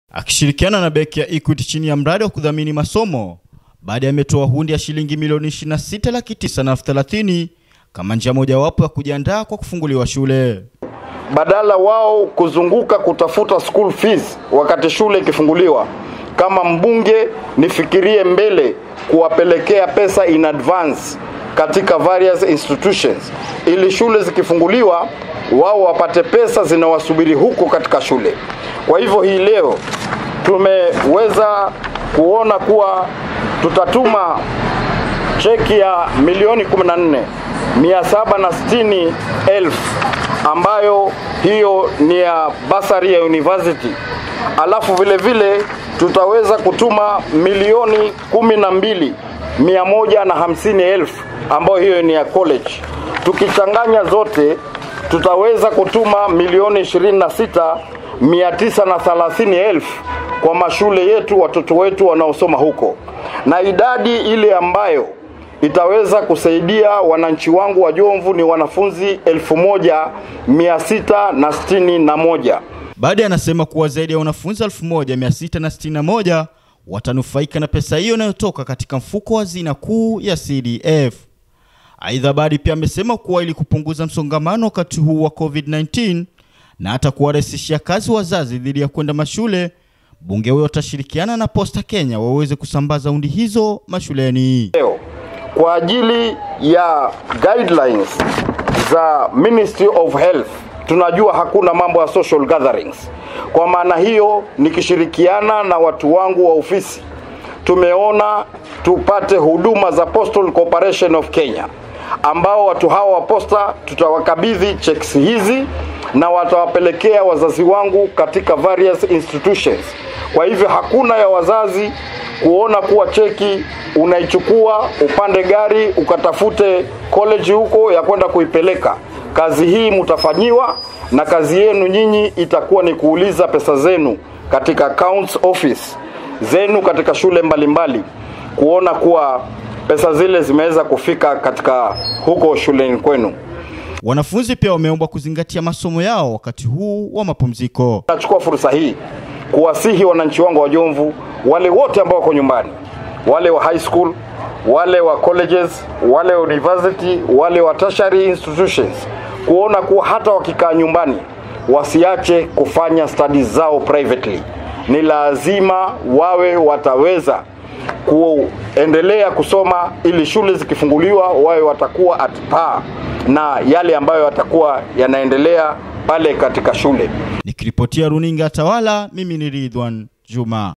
akishirikiana na benki ya Equity chini ya mradi wa kudhamini masomo baada ya ametoa hundi ya shilingi milioni 26 laki tisa na elfu thelathini kama njia mojawapo ya kujiandaa kwa kufunguliwa shule. badala wao kuzunguka kutafuta school fees wakati shule ikifunguliwa. Kama mbunge, nifikirie mbele kuwapelekea pesa in advance katika various institutions, ili shule zikifunguliwa wao wapate pesa zinawasubiri huko katika shule. Kwa hivyo hii leo tumeweza kuona kuwa tutatuma cheki ya milioni 14 760 elfu ambayo hiyo ni ya basari ya university, alafu vile vile tutaweza kutuma milioni kumi na mbili mia moja na hamsini elfu ambayo hiyo ni ya college. Tukichanganya zote tutaweza kutuma milioni ishirini na sita mia tisa na thelathini elfu kwa mashule yetu, watoto wetu wanaosoma huko, na idadi ile ambayo itaweza kusaidia wananchi wangu wa Jomvu ni wanafunzi elfu moja mia sita na sitini na moja. Baada anasema kuwa zaidi ya wanafunzi 1661 watanufaika na pesa hiyo inayotoka katika mfuko wa hazina kuu ya CDF. Aidha, Badi pia amesema kuwa ili kupunguza msongamano wakati huu wa COVID-19 na hata kuwarahisishia kazi wazazi dhidi ya kwenda mashule, bunge huyo watashirikiana na Posta Kenya waweze kusambaza hundi hizo mashuleni. Leo kwa ajili ya guidelines za Ministry of Health, tunajua hakuna mambo ya social gatherings. Kwa maana hiyo, nikishirikiana na watu wangu wa ofisi, tumeona tupate huduma za Postal Corporation of Kenya, ambao watu hawa wa posta tutawakabidhi checks hizi na watawapelekea wazazi wangu katika various institutions. Kwa hivyo hakuna ya wazazi kuona kuwa cheki unaichukua upande gari ukatafute college huko ya kwenda kuipeleka. Kazi hii mtafanyiwa, na kazi yenu nyinyi itakuwa ni kuuliza pesa zenu katika accounts office zenu katika shule mbalimbali mbali, kuona kuwa pesa zile zimeweza kufika katika huko shuleni kwenu. Wanafunzi pia wameombwa kuzingatia masomo yao wakati huu wa mapumziko. Nachukua fursa hii kuwasihi wananchi wangu wa Jomvu, wale wote ambao wako nyumbani, wale wa high school, wale wa colleges, wale wa university, wale wa tertiary institutions, kuona kuwa hata wakikaa nyumbani wasiache kufanya studies zao privately. Ni lazima wawe wataweza kuendelea kusoma ili shule zikifunguliwa wawe watakuwa at par na yale ambayo yatakuwa yanaendelea pale katika shule. Nikiripotia runinga Tawala, mimi ni Ridwan Juma.